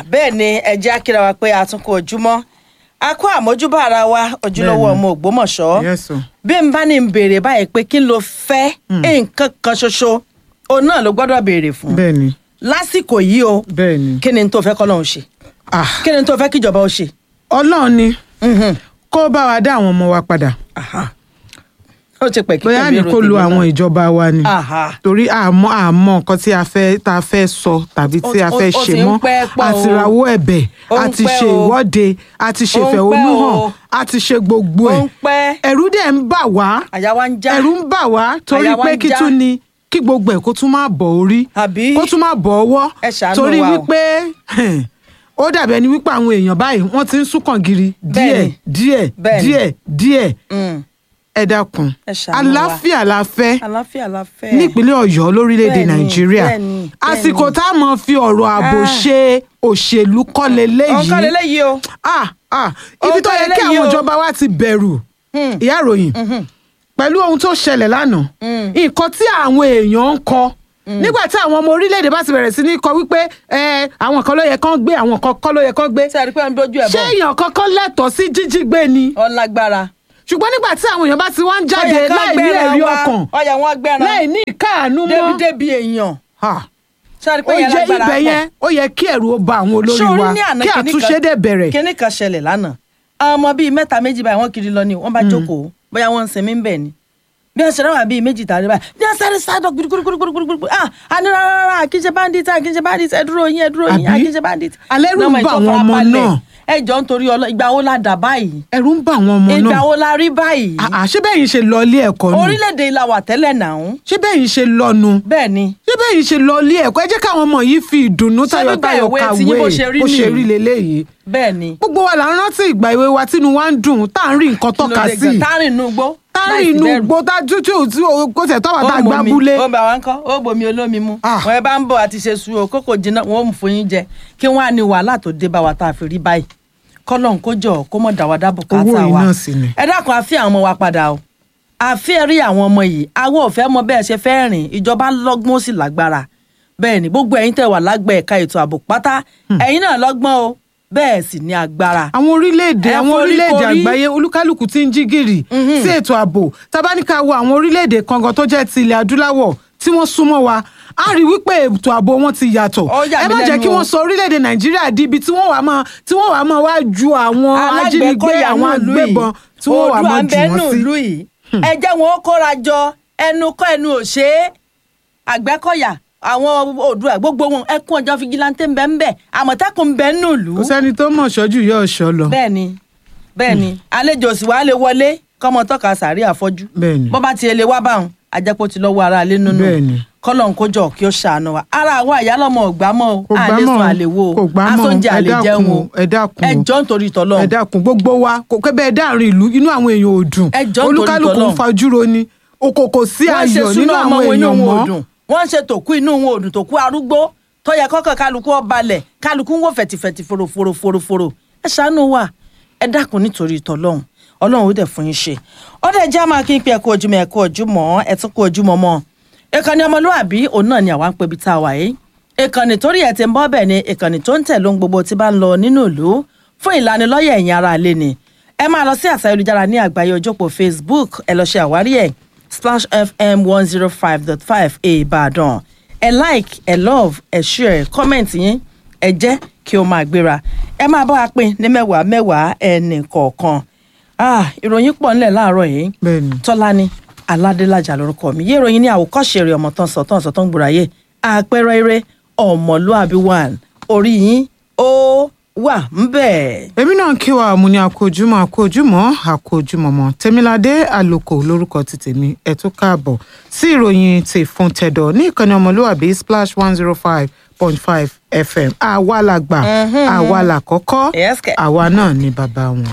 bẹ́ẹ̀ ni ẹjẹ́ akíra wa pé a tún kó ojúmọ́ a kó àmójúbà ara wa ojúlówó Bẹ́ẹ̀ni. ọmọ ògbómọ̀ṣọ́ Yes, o. bí n bá ní n béèrè báyìí pé kí n lo fẹ́ nǹkan kan ṣoṣo òun náà ló gbọ́dọ̀ béèrè fún bẹ́ẹ̀ ni lásìkò yìí o bẹ́ẹ̀ ni kí ni n tó fẹ́ kọ́ lóun ṣe Ah, kí ni n tó fẹ́ kíjọba ó ṣe. ọlọ́run ni Mhm. kó bá wa dá àwọn ọmọ wa padà Aha. ó ti pẹ̀ kí bóyá ní kó lu àwọn ìjọba wa ni Aha. torí àmọ́ àmọ́ nǹkan tí a fẹ́ tá a fẹ́ sọ tàbí tí a Ó- fẹ́ ó- ó ṣe ti ń mọ́ pẹ́ pọ̀ àti o. rawọ́ ẹ̀bẹ̀ Ó ń àti pẹ́ ṣe o. ìwọ́de àti ṣe Ó ń pẹ́ ìfẹ̀hónúhàn o. àti ṣe gbogbo ó ẹ̀ ń pẹ́ ẹ̀rú dẹ̀ ń bà wá àyà wa ń já ẹ̀rù ń bà wá torí Àyà wa pé ń kí já. tún ni kí gbogbo ẹ̀ kó tún máa bọ̀ orí àbí kó tún máa bọ̀ ọwọ́ Ẹ ṣàánú torí wa o. wípé ó dàbí ẹni wípé àwọn èèyàn báyìí wọ́n ti ń súnkàn giri díẹ̀ Bẹ́ẹ̀ni. díẹ̀ Bẹ́ẹ̀ni. díẹ̀ díẹ̀ Mm. ẹ dákun Ẹ ṣàánú wa. àlàáfíà la fẹ́ àlàáfíà la fẹ́ nípínlẹ̀ ọ̀yọ́ lórílẹ̀‐èdè Bẹ́ẹ̀ni, nàìjíríà bẹ́ẹ̀ni, àsìkò bẹ́ẹ̀ni. tá a mọ̀ fi ọ̀rọ̀ ààbò Ah. ṣe òṣèlú kọ́ ọ̀kan leléyìí lélẹ́yìí o ah ah ibi tó Ọ̀kan yẹ kí leléyìí àwọn o. ìjọba wa ti bẹ̀rù Hmm. ìyá ìròyìn pẹ̀lú ohun tó ṣẹlẹ̀ lánàá Mm. nǹkan tí àwọn èèyàn ń kọ nígbà tí àwọn ọmọ orílẹ̀-èdè bá ti bẹ̀rẹ̀ sí ní kọ wípé ẹ, àwọn kan ló yẹ kán gbé àwọn kan kọ́ ló yẹ kán gbé ṣe àdìpẹ́ ń dojú ẹ̀ ṣé bọ̀ èèyàn kankan lẹ́tọ̀ọ́ sí jíjí gbé ni ọlágbára ṣùgbọ́n nígbà tí àwọn èèyàn bá ti wá ń jáde Ó yẹ kán láì ní gbẹ́ran ẹ̀rí wa. ọkàn ó yẹ wọ́n gbẹ́ran láì ní ìkáàánú mọ́ débi-débi èèyàn Ah, ṣe ó àdìpẹ́ yẹn yẹ lágbára ibẹ̀ yẹn ó yẹ kí ẹ̀rù ó ba àwọn olórí Ṣé o rí wa ní àná kí kinní àtúnṣe kan- dẹ̀ bẹ̀rẹ̀ kíní kan ṣẹlẹ̀ lánàá àwọn ọmọ bíi mẹ́ta méjì báyìí wọ́n kiri lọ ni wọ́n bá jókòó bóyá wọ́n ń sinmi ń bẹ̀ ni bí wọ́n ṣe ráwà bíi méjì tàbí báyìí bí wọ́n sáré sáré gbúdúgbúdúgbúdúgbúdú ah àní rárá àkínṣe bandit àkínṣe bandit ẹ dúró yín ẹ dúró yín Àbí? àkínṣe bandit. Alẹ́rù ń Lọ́mọ bà ìtọ́ àwọn ọmọ farabalẹ̀. náà. ẹ jọ ń torí ọlọ ìgbà wo la dà báyìí ẹ̀rù ń bà àwọn ọmọ ìgbà náà wo la rí báyìí Ah, ah, ṣé bẹ́ẹ̀ yín ṣe lọ ilé ẹ̀kọ́ nù orílẹ̀-èdè la wà tẹ́lẹ̀ náà ṣé bẹ́ẹ̀ yín ṣe lọ́nu bẹ́ẹ̀ ni ṣé bẹ́ẹ̀ yín ṣe lọ ilé ẹ̀kọ́ ẹ jẹ́ káwọn ọmọ yìí fi ìdùnnú Ṣé nígbà tayọ̀tayọ̀ ìwé kàwé tí yín bó ṣe rí bó ṣe nìyí? rí leléyìí bẹ́ẹ̀ ni gbogbo wa là ń rántí ìgbà ìwé wa tínú wa ń dùn tá à ń rí nǹkan tọ́ka Kí ló dé sí gan? tárìn inú igbó táàrin inú gbó tá tútù tí o- kò tẹ̀ tọ́wọ́ tá a gbá búlé ó bá wa ń kọ́ ó bomi olómi mu Ah. wọn ẹ bá ń bọ̀ àti ṣe su o kókò jiná wọn ò mú fún yín jẹ kí wọn á ní wàhálà tó dé bá wa tá a fi rí báyìí kọ́lọ́n kó jọ kó mọ̀ dá wa dá bùkátà Owó yìí wa náà sì ni. ẹ dákun àfi àwọn ọmọ wa padà o àfi rí àwọn ọmọ yìí àwọn ò fẹ́ mọ bẹ́ẹ̀ ṣe fẹ́ rìn ìjọba lọ́gbọ́n ó sì lágbára bẹ́ẹ̀ ni gbogbo ẹ̀yin tẹ̀ wà lágbẹ̀ẹ́ ẹ̀ka ètò ààbò pátá ẹ̀yin náà lọ́gbọ́n o bẹ́ẹ̀ sì ní agbára àwọn orílẹ̀-èdè Ẹ àwọn forí orílẹ̀-èdè korí. àgbáyé olúkálùkù ti ń jí gìrì sí ètò ààbò tabaníkà wo àwọn orílẹ̀-èdè kankan tó jẹ́ ti ilẹ̀ adúláwọ̀ tí wọ́n súnmọ́ wa a rí wípé ètò ààbò wọn ti yàtọ̀ Ó yà ẹ mí má jẹ́ lẹ́nu kí o. wọ́n sọ orílẹ̀-èdè nàìjíríà di ibi tí wọ́n wà máa tí wọ́n wà máa wá ju àwọn ajínigbé Alágbèékọ́yà àwọn náà lù yìí. agbébọn tí wọ́n wà Oòduà máa ń jù bẹ wọ́n nù sí. lù yìí ẹ jẹ́ wọn ó kóra jọ ẹnu kọ́ ẹnu ò ṣe é àgbẹ̀kọ̀yà àwọn Oòduà gbogbo wọn ẹkún ọjọ́ fìgìláńtẹ́ ń bẹ ń bẹ àmọ̀tẹ́kùn ń bẹ nù lù kò sẹ́ni tó mọ̀ ṣọ́jú yọ ọ̀ṣọ́ lọ. bẹ́ẹ̀ ni bẹ́ẹ̀ ni àlejò sì wá lè wọlé kọ́mọ tọ́ka sàárì àfọ́jú Bẹ́ẹ̀ ni. bọ́ bá ti lè wá báwọn ajẹ́pọ̀ ti lọ́wọ́ ara lé nínú Bẹ́ẹ̀ ni. kọ́lọ̀ ń kójọ kí ó ṣàánú wa ara àwọn àyálọ́mọ ògbà mọ́ o kò gbá àlè sùn mọ́ àlè wo kò gbá mọ́ asóúnjẹ ẹ àlè jẹun dákun o ẹ dákun ẹ jọ́ nítorí tọ́lọ́ ẹ dákun gbogbo wa kò kẹ́ bẹ́ẹ̀ dáàrin ìlú inú àwọn èèyàn ò dùn Ẹ jọ̀ọ́ nítorí olúkálùkù ń t'Ọlọ́run. fajúro ni okòkò sí wọ́n ṣe ayọ̀ nínú súná ọmọ àwọn wọn inú èèyàn wọn ò mọ́ dùn wọ́n ṣe tòkú inú wọn ò dùn tòkú arúgbó tó yẹ kọ́kọ́ kálukú ó balẹ̀ kálukú ń wò fẹ̀tìfẹ̀tì fòròfòròfòrò ẹ ṣàánú wa ẹ dákun nítorí ìtọ́lọ́hún ọlọ́run ó dẹ̀ fún yín ṣe ọdẹ jẹ́ máa kí n pe ẹ̀kú ojúmọ́ ẹ̀kú ojúmọ́ ẹ̀ tún kú ojúmọ́ mọ́ ìkànnì ọmọlúwàbí òun náà ni àwa ń pebi tá a wà yìí ìkànnì torí ẹ̀ ti ń bọ́ bẹ́ẹ̀ ni ìkànnì tó ń tẹ̀ lóhun gbogbo tí bá ń lọ nínú ìlú fún ìlanilọ́yẹ̀ ẹ̀yin ará ilé ni ẹ máa lọ sí àṣà ayélujára ní àgbáyé ojópò Facebook ẹ lọ ṣe àwárí ẹ̀ Splash FM one zero five dot five Ìbàdàn ẹ like ẹ love ẹ share comment yín ẹ jẹ́ kí o máa gbéra ẹ máa bá wa pín ní mẹ́wàá mẹ́wàá ẹnì kọ̀ọ̀kan ah ìròyìn pọ̀ nílẹ̀ láàárọ̀ yìí Bẹ́ẹ̀ni. tọ́lání aládélájà lórúkọ mi yé ìròyìn ní àwòkọ́ṣe rẹ̀ ọmọ tán sọ̀tàn sọ̀tàn gbòòráyè àpẹẹrẹ eré ọmọlúàbí one orí yín ó wà ń bẹ̀. èmi náà kí wa mo ní àkójúmọ́ àkójúmọ́ àkójúmọ́mọ́ tèmiládé àlòkò lórúkọ ti tèmi ẹ tún káàbọ̀ sí ìròyìn ti fún tẹ̀dọ̀ ní ìkànnì ọmọlúwàbí splash one zero five point five fm àwa la gbà àwa la kọ́kọ́ Yes, kẹ̀. àwa náà ni bàbá wọn.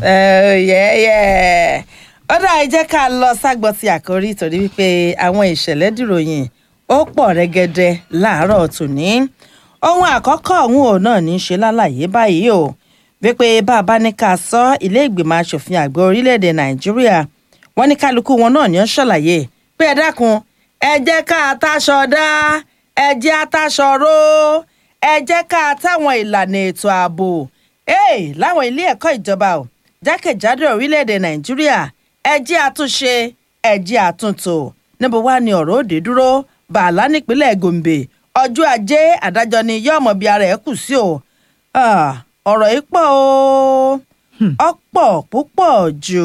yẹ́yẹ́ ó dà ẹ jẹ́ ká lọ ságbọ́ ti àkórí torí wípé àwọn ìṣẹ̀lẹ̀ dìròyìn ó pọ̀ rẹ́gẹ́dẹ́ láàárọ̀ tòní ohun àkọ́kọ́ ọ̀hún ò náà ní í ṣe lálàyé báyìí o wípé bá a bá ní ká sọ ilé ìgbìmọ̀ asòfin àgbà orílẹ̀-èdè nàìjíríà wọ́n ní kálukú wọn náà ní ó ṣàlàyé pé ẹ dákun ẹ jẹ́ ká àtàṣọ dá ẹ jẹ́ àtàṣọ ró ẹ jẹ́ ká táwọn ìlànà ètò ààbò ee láwọn ilé ẹ̀kọ́ ìjọba ò jákèjádò orílẹ̀-èdè nàìjíríà ẹ jẹ́ àtúnṣe ẹ jẹ́ àtúntò níbo wá ni ọ̀rọ̀ òde dúró bàálà nípínlẹ̀ gombe ọjọ́ ajé adájọ́ ni yọ́ọ̀mọ̀ bíi ara ẹ̀ kù sí o Ah, ọ̀rọ̀ yìí pọ̀ o ọ̀pọ̀ púpọ̀ jù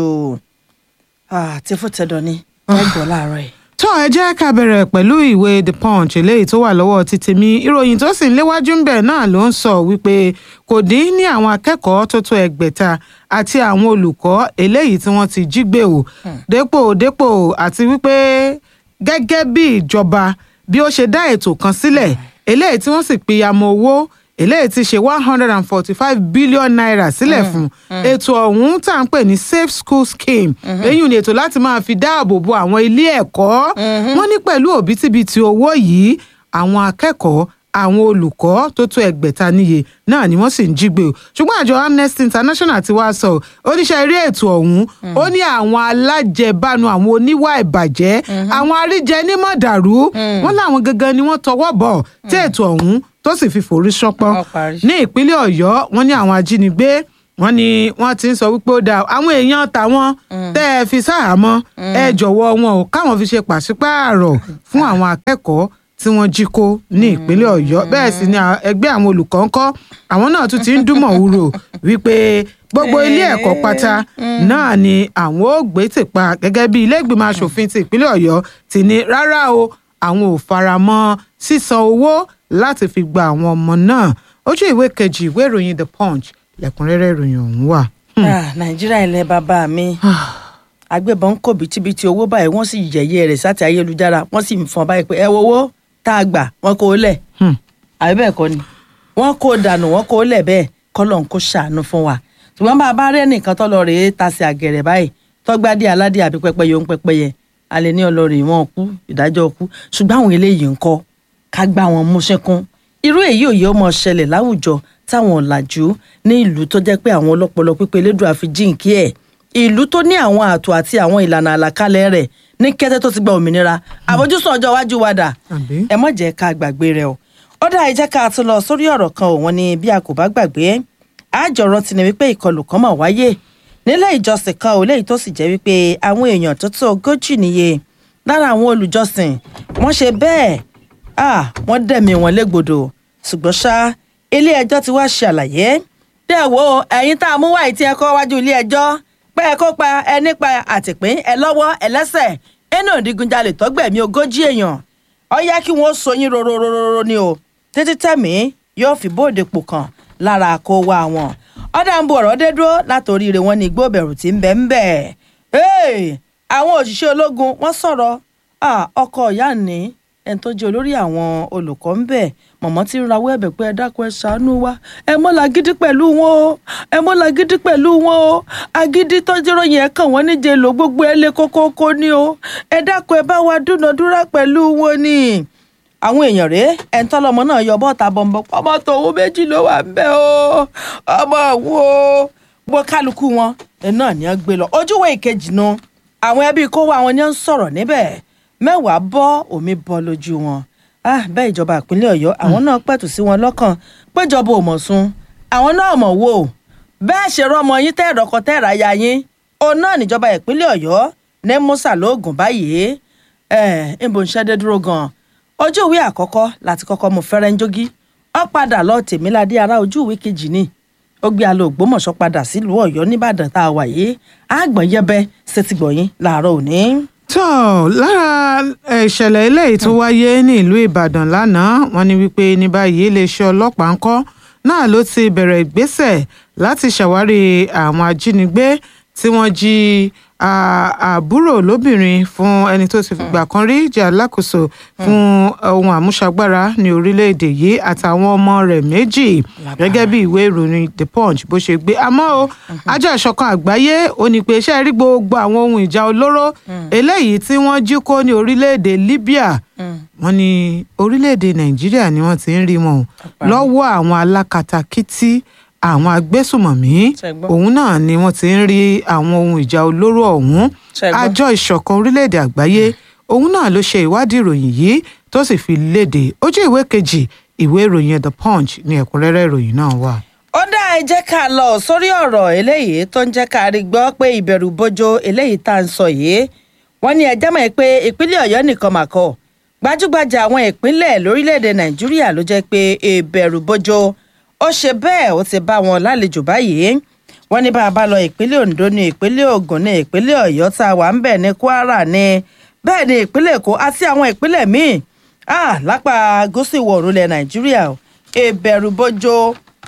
Ah, tí fún tẹ̀dọ̀ ni wọ́n gbọ́ láàárọ̀ yìí. tó ẹ jẹ́ ká bẹ̀rẹ̀ pẹ̀lú ìwé the punch eléyìí tó wà lọ́wọ́ ti tèmi ìròyìn tó sì ń léwájú ń bẹ̀ náà ló ń sọ wípé kò dín ní àwọn akẹ́kọ̀ọ́ tó tó ẹgbẹ̀ta àti àwọn olùkọ́ eléyìí tí wọ́n ti jí gbé o dépò dépò àti wípé gẹ́gẹ́ bí ìjọba bí ó ṣe dá ètò kan sílẹ̀ eléyìí tí wọ́n sì pìyàmọ̀ owó eléyìí ti ṣe one hundred and forty-five billion naira sílẹ̀ fún ètò ọ̀hún tá à ń pè ní safe school scheme èyí ni ètò láti máa fi dáàbò bo àwọn ilé ẹ̀kọ́ wọ́n ní pẹ̀lú òbítíbitì owó yìí àwọn akẹ́kọ̀ọ́ àwọn olùkọ́ tó tó ẹgbẹ̀ta níye náà ni wọ́n sì ń jí gbé o ṣùgbọ́n àjọ amnesty international ti wá sọ oníṣẹ́ eré ètò ọ̀hún ó ní àwọn alájẹbánu àwọn oníwà ìbàjẹ́ àwọn aríjẹnímọ̀dàrú wọ́n láwọn gangan ni wọ́n tọwọ́ bọ̀ tí ètò ọ̀hún tó sì fi forí ṣánpọ́n Wọ́n parí. ní ìpínlẹ̀ ọ̀yọ́ wọ́n ní àwọn ajínigbé wọ́n ní wọ́n ti ń sọ wípé ó dáa àwọn èèyàn tàwọn tẹ́ ẹ fi sáàmọ́ ẹ jọ̀wọ́ wọn ò káwọn fi ṣe pàṣípààrọ̀ fún àwọn akẹ́kọ̀ọ́ tí wọ́n jí kó ní ìpínlẹ̀ ọ̀yọ́ bẹ́ẹ̀ sì ni à- ẹgbẹ́ àwọn olùkọ́ ń kọ́ àwọn náà tún ti ń dúnmọ̀ wúrò wípé gbogbo ilé ẹ̀kọ́ pátá náà ni àwọn ò gbé tìpa gẹ́gẹ́ bí ilé ìgbìmọ̀ asòfin ti ìpínlẹ̀ ọ̀yọ́ ti ní rárá o àwọn ò fara mọ́ sísan owó láti fi gba àwọn ọmọ náà ojú ìwé kejì ìwé ìròyìn the punch lẹ́kùnrẹ́rẹ́ ìròyìn ọ̀hún wà. Ah, nàìjíríà ilẹ̀ bàbá mi agbébọn ń kó bìtìbìtì owó báyìí wọ́n sì yẹ̀yẹ́ rẹ̀ sáti ayélujára wọ́n sì ń fọn báyìí pé ẹ wo owó tá a gbà wọ́n kó o lẹ̀ Hmm. àbí bẹ́ẹ̀ kọ́ ni wọ́n kó o dànù wọ́n kó o lẹ̀ bẹ́ẹ̀ kọ́lọ̀ ń kó ṣàánú fún wa ṣùgbọ́n bá a bá rẹ́ nìkan tó lọ rèé tasí àgẹ̀rẹ̀ báyìí tọ́gbádé aládé àbí pẹ́pẹ́yẹ òun pẹ́pẹ́yẹ alẹ́ ní ọlọ́rin wọn kú ìdájọ́ kú ṣùgbọ́n àwọn eléyìí ń kọ́ ká gbá wọn mú ṣẹ́kún irú èyí ò yẹ ọmọ ṣẹlẹ̀ láwùjọ táwọn ọ̀làjú ní ìlú tó jẹ́ pé àwọn ọlọ́pọlọ pípé elédùn àfi jíǹkí ẹ̀ ìlú tó ní àwọn ààtò àti àwọn ìlànà àlàkalẹ̀ rẹ̀ ní kété tó ti gba òmìnira àfojúsùn ọjọ́ iwájú wa dà Àbí? ẹ mọ̀ jẹ́ ká gbàgbé rẹ o ó dá ìjẹ́ ká tún lọ sórí ọ̀rọ̀ kan òun ni bí a kò bá gbàgbé àjọrọ̀ ti ní wípé ìkọlù kan mọ̀ wáyé nílé ìjọsìn kan ò léyìí tó sì jẹ́ wípé àwọn èèyàn tó tó ogójì níye lára àwọn olùjọsìn wọ́n ṣe bẹ́ẹ̀ ah wọ́n dẹ̀mí wọn légbodò ṣùgbọ́n ṣá ilé ẹjọ́ ti wá ṣe àlàyé dẹ́ wo ẹ̀yin tá a mú wáyé tí ẹ kọ́ wájú ilé ẹjọ́ pé ẹ kó pa ẹ nípa àtìpín ẹ lọ́wọ́ ẹ lẹ́sẹ̀ inú ìdígunjalè tọ́gbẹ̀mí ogójì èèyàn ó yẹ kí wọ́n so yín rorororo ni o títí tẹ̀mí yóò fi bóde pò kàn lára kó wá wọn ọ̀dà ń bu ọ̀rọ̀ dé dúró látòrí rẹ̀ wọ́n ní igbó bẹ̀rù tí ń bẹ ń bẹ̀ Hey! àwọn òṣìṣẹ́ ológun wọ́n sọ̀rọ̀ Ah, ọkọ ìyá ní ẹni tó jẹ́ olórí àwọn olùkọ́ ń bẹ̀ mọ̀mọ́ tí ń rawọ́ ẹ̀bẹ̀ pé ẹ dákun ẹ ṣàánú wa ẹ mọ́ làgídí pẹ̀lú wọn o ẹ mọ́ làgídí pẹ̀lú wọn o agídí tọ́jú ròyìn ẹ̀ kàn wọ́n níje lò gbogbo ẹ lé kókókó ni o ẹ dákun ẹ bá wa dúnadúrà pẹ̀lú wọn ni àwọn èèyàn rèé ẹni tọ́lọ́mọ náà yọ bọ́ọ̀ta bọ̀m̀bọ̀ ọmọ tòun méjì ló wà ń bẹ̀ o ọmọ wo gbọ́ kálukú wọn ẹ náà ni wọ́n gbé lọ ojúwe ìkejì nu àwọn ẹbí kó wá wọn ni wọ́n ń sọ̀rọ̀ níbẹ̀ mẹ́wàá bọ́ omi bọ́ lójú wọn ah bẹ́ẹ̀ ìjọba ìpínlẹ̀ ọ̀yọ́ àwọn náà pẹ̀tù sí wọn lọ́kàn péjọba ò mọ̀ sun àwọn náà mọ̀ wò bẹ́ẹ̀ ṣe rọ́mọ yín tẹ́ ẹ̀rọ̀kọ tẹ́ ẹ̀rá ya yín òun náà níjọba ìpínlẹ̀ ọ̀yọ́ ní musa lóògùn báyìí ẹ̀ ń bò ń ṣẹ́dẹ́ dúró gan-an ojú ìwé àkọ́kọ́ láti kọ́kọ́ mú fẹ́rẹ́ ń jógí ó padà lọ tèmíládé ara ojú ìwé kejì ni ó gbé alo ògbómọ̀ṣọ́ padà sílùú ọ̀yọ́ nìbàdàn tá a wà yìí àgbọ̀n yẹbẹ ṣètìgbọ̀yìn làárọ̀ òní. tó lára eh, ìṣẹ̀lẹ̀ eléyìí tó wáyé ní ìlú ìbàdàn lánàá wọ́n ní wípé ní báyìí iléeṣẹ́ ọlọ́pàá ń kọ́ náà ló ti bẹ̀rẹ̀ ìgbésẹ̀ láti ṣàwárí àwọn ajínigbé tí wọ́n jí ah, àbúrò lóbìnrin fún ẹni tó ti fìgbà kan rí jẹ́ alákòóso fún ohun àmúṣagbára ní orílẹ̀-èdè yìí àtàwọn ọmọ rẹ̀ méjì gẹ́gẹ́ bí ìwé ìròyìn the punch bó ṣe gbé àmọ́ o àjọ ìṣọ̀kan àgbáyé ó ní pé iṣẹ́ rí gbogbo àwọn ohun ìjà olóró eléyìí tí wọ́n jí kó ní orílẹ̀-èdè libya wọ́n ní orílẹ̀-èdè nàìjíríà ni wọ́n ti ń rí wọn o lọ́wọ́ àwọn alákatakítí àwọn agbésùmọ̀mí Ṣẹ̀gbọ́n. òun náà ni wọ́n ti ń rí àwọn ohun ìjà olóró ọ̀hún Ṣẹ̀gbọ́n. àjọ ìṣọ̀kan orílẹ̀-èdè àgbáyé òun náà ló ṣe ìwádìí ìròyìn yìí tó sì fi léde ojú ìwé kejì ìwé ìròyìn the punch ní ẹ̀kúnrẹ́rẹ́ ìròyìn náà wà. ó dá ẹ jẹ́ ká lọ sórí ọ̀rọ̀ eléyìí tó ń jẹ́ ká rí gbọ́ pé ìbẹ̀rù bojo eléyìí tá à ń sọ yìí wọ́n ní ẹjẹ́ mọ̀ pé ìpínlẹ̀ ọ̀yọ́ nìkan mà kọ́ gbajúgbajà àwọn ìpínlẹ̀ lórílẹ̀‐èdè nàìjíríà ló jẹ́ pé ìbẹ̀rù bojo ó ṣe bẹ́ẹ̀ ó ti bá wọn lálejò báyìí wọ́n ní bá a bá lọ ìpínlẹ̀ ondo ní ìpínlẹ̀ ògùn ní ìpínlẹ̀ ọ̀yọ́ tá a wà ń bẹ̀ ní kwara ní bẹ́ẹ̀ ní ìpínlẹ̀ èkó àti àwọn ìpínlẹ̀ míì ah lápá gúúsù ìwọ̀ oòrùn ilẹ̀ nàìjíríà ìbẹ̀rù bojo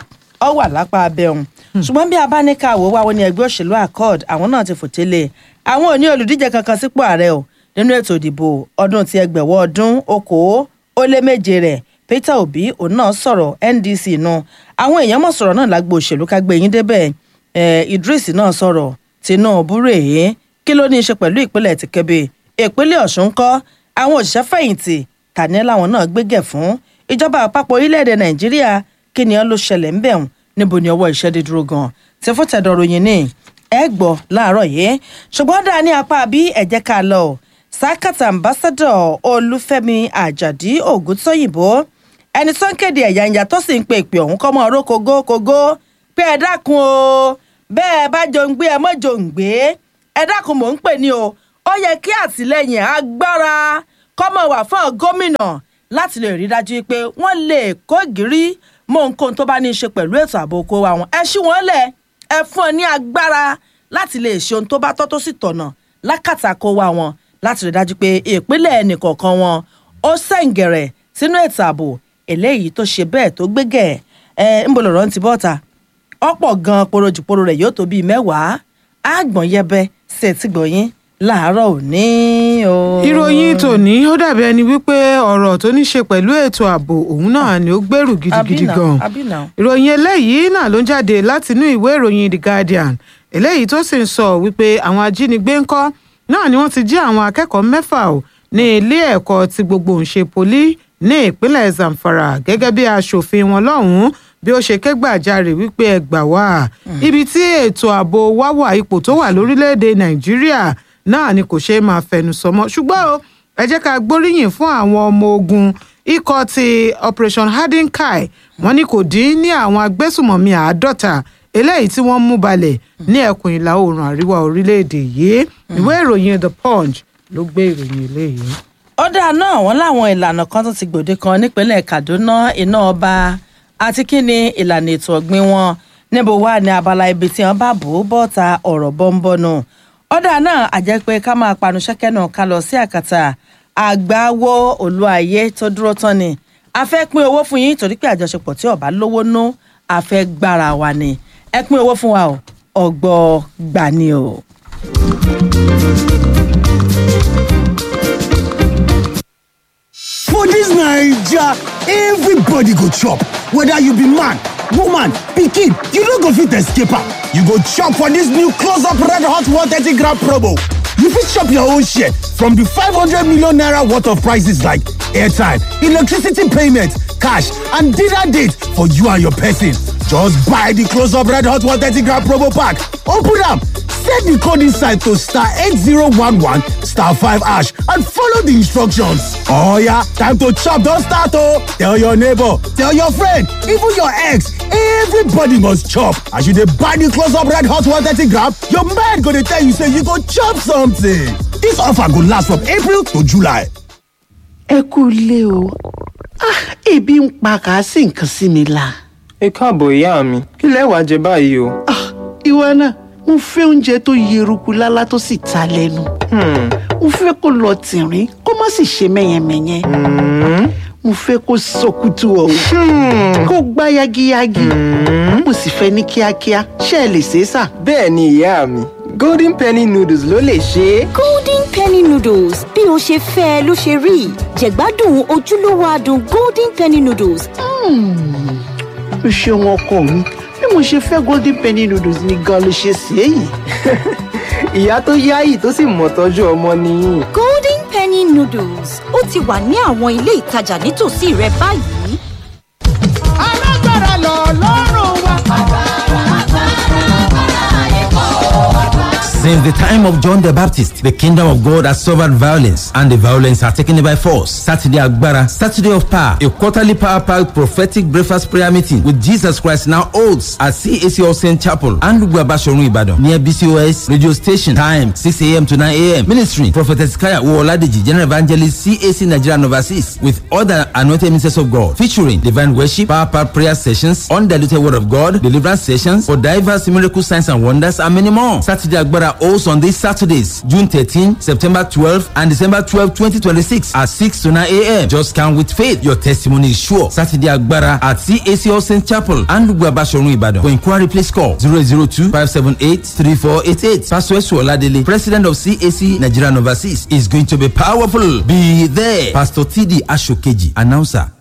ọ wà lápá abẹ́hùn ṣùgbọ́n bí a bá ní ká wò wá wọn ní ẹgbẹ́ òṣèlú accord àwọn náà ti fòtélé àwọn ò ní olùdíje kankan sípò ààrẹ o nínú ètò ìdìbò ọdún ti ẹgbẹ̀wọ́ ọdún okòó ó lé méje rẹ̀ peter obi òun náà sọ̀rọ̀ ndc nu àwọn èèyàn mọ̀ sọ̀rọ̀ náà lágbo òṣèlú ká gbé yín débẹ̀ idris náà sọ̀rọ̀ tinubu rèé kí ló ní í ṣe pẹ̀lú ìpínlẹ̀ ti kébé ìpínlẹ̀ ọ̀ṣun kọ́ àwọn òṣìṣẹ́ fẹ̀yìntì tàní làwọn náà gbégẹ̀ fún ìjọba àpapọ̀ orílẹ̀-èdè nàìjíríà kí ni ó ló ṣẹlẹ̀ ńbẹ̀ hùn níbo ni ọwọ́ iṣẹ́ dé dúró gan tí fún tẹ̀dọ̀ ròyìn ní ẹ gbọ́ láàárọ̀ yìí ṣùgbọ́n dáa ní apá bí ẹ̀jẹ̀ ká lọ sákàtà ambassadọ̀ olúfẹ́mi àjàdí ògúntóyìnbó ẹni tó ń kéde ẹ̀yà ìyá tó sì ń pe ìpè ọ̀hún kọ́ mọ́ ọ̀rọ̀ kógó kógó pé ẹ dákun o bẹ́ẹ̀ bá jòǹgbé ẹ mọ́ jòǹgbé ẹ dákun mò ń pè ní o ó yẹ kí àtìlẹyìn agbára kọ́mọ wà fún gómìnà láti lè rí dájú pé wọ́n lè kó gírí mọ nǹkan tó bá ní í ṣe pẹ̀lú ètò ààbò oko wa wọn ẹ ṣí wọn lẹ̀ ẹ fún ọ ní agbára láti lè ṣe ohun tó bá tọ́ tó sì tọ̀nà lákàtà kó wa wọn láti rí dájú pé ìpínlẹ̀ ẹnìkọ̀ọ̀kan wọn ó sẹ̀ǹgẹ̀rẹ̀ sínú ètò ààbò eléyìí tó ṣe bẹ́ẹ̀ tó gbégẹ̀ ẹ ń bọ̀ lọ́rọ̀ ń ti bọ́ta ọ̀pọ̀ gan porojùporo rẹ̀ yóò tó bíi mẹ́wàá àgbọ̀n yẹbẹ sí ẹ̀ tí gbọ̀nyín láàárọ̀ òní o. ìròyìn tòní ó dàbí ẹni wípé ọ̀rọ̀ tó ní ṣe pẹ̀lú ètò ààbò òun náà ni ó gbèrú gidigidi Àbí náà, gan àbí náà. ìròyìn eléyìí náà ló ń jáde látinú ìwé ìròyìn the guardian eléyìí tó sì ń sọ wípé àwọn ajínigbé ńkọ́ náà ni wọ́n ti jí àwọn akẹ́kọ̀ọ́ mẹ́fà ò ní ilé ẹ̀kọ́ ti gbogbo ńṣe poli ní ìpínlẹ̀ zamfara gẹ́gẹ́ bí aṣòfin wọn lọ́hùn-ún bí ó ṣe ké gbàjarè wípé ẹ gbà wá ibi tí ètò ààbò wá wà ipò tó wà lórílẹ̀‐èdè nàìjíríà náà ni kò ṣeé máa fẹnu sọ mọ́ ṣùgbọ́n o ẹ jẹ́ ká gbóríyìn fún àwọn ọmọ ogun ikọ̀ ti operation hardenkai wọ́n ní kò dín ní àwọn agbésùmọ̀mí àádọ́ta eléyìí tí wọ́n mú balẹ̀ ní ẹkùn ìlà oòrùn àríwá orílẹ̀-èdè yìí ìwé ìròyìn the punch ló gbé ìròyìn eléyìí. ọ̀dà náà wọ́n láwọn ìlànà kan tó ti gbòde kan nípínlẹ̀ kaduna iná ọba àti kí ni ìlànà ètò ọ̀gbìn wọn níbo wà ní abala ibi tí wọ́n bá bò ó bọ́ta ọ̀rọ̀ bọ́ńbọ́nù ọ̀dà náà àjẹ́ pé ká máa panu ṣẹ́kẹ́ náà ká lọ sí àkàtà àgbáwo olúayé tó dúró tán ni a fẹ́ pín owó fún yín torí pé àjọṣepọ̀ tí ọba lówó ná a fẹ́ gbára wa ni ẹ pín owó fún wa o ọgbọ́ gbà ni o. For dis Naija, everybody go chop, whether you be man, woman, pikin, you no go fit escape am. You go chop for dis new close up red hot 130 gram promo. You fit chop your own share from di 500 million naira worth of prices like airtime, electricity payment, cash and dinner date for you and your person. Just buy di close up red hot 130 gram promo pack, open am, set di code inside to star 8011 star 5 hash and follow di instructions. Oh yeah, time to chop don start oh! Tell your neighbor, tell your friend, even your ex, everybody must chop. As you dey buy di close up red hot 130 gram, your mind go dey tell you say you go chop something. Dis offer go last from April to July. ẹ kú ilé o ah ebi ń pa kàásì nǹkan sí mi la ẹ káàbọ̀ ìyá mi kí lẹ wàá jẹ báyìí o. ah ìwọ náà mo fẹ́ oúnjẹ tó yeruku lálá tó sì ta lẹ́nu mo fẹ́ kó lọ tìrín kó má sì ṣe mẹ́yẹmẹ́yẹ mo fẹ́ kó sọkútù ọ̀hún kó gbá yagiyagi mo sì fẹ́ ní kíákíá ṣé ẹ lè ṣe é sà. bẹ́ẹ̀ ni ìyá mi golden penny noodles ló lè ṣe é. golden penny noodles bí o ṣe fẹ́ ẹ ló ṣe rí jẹ̀gbádùn ojúlówó adùn golden penny noodles o ṣeun ọkọ mi bí mo ṣe fẹ́ golden penny noodles ni gan ló ṣe ṣe é yìí. ìyá tó yáyì tó sì mọ̀ tọ́jú ọmọ nìyí. golden penny noodles ó ti wà ní àwọn ilé ìtajà nítòsí rẹ báyìí. alágbára lọ lọ́rùn wa. Since the time of John the Baptist, the kingdom of God has suffered violence, and the violence are taken it by force. Saturday Agbara, Saturday of Power, a quarterly power packed prophetic breakfast prayer meeting with Jesus Christ now holds at CAC All Saint Chapel and Lugwabashorun Ibadan near BCOS radio station. Time 6 a.m. to 9 a.m. Ministry Prophetess Kaya Uoladeji, General Evangelist CAC Nigeria and overseas with other anointed ministers of God featuring divine worship, power packed prayer sessions, undiluted word of God, deliverance sessions for diverse miracle signs and wonders, and many more. Saturday Agbara holds on these Saturdays, June 13, September 12, and December 12, 2026 at 6 to 9 a.m. Just come with faith. Your testimony is sure. Saturday Agbara at CAC All Saint Chapel and Lugwabashorun Ibadan. For inquiry, please call 002 578 3488. Pastor Esu Oladele, President of CAC Nigeria and Overseas, is going to be powerful. Be there. Pastor TD Ashokeji, announcer.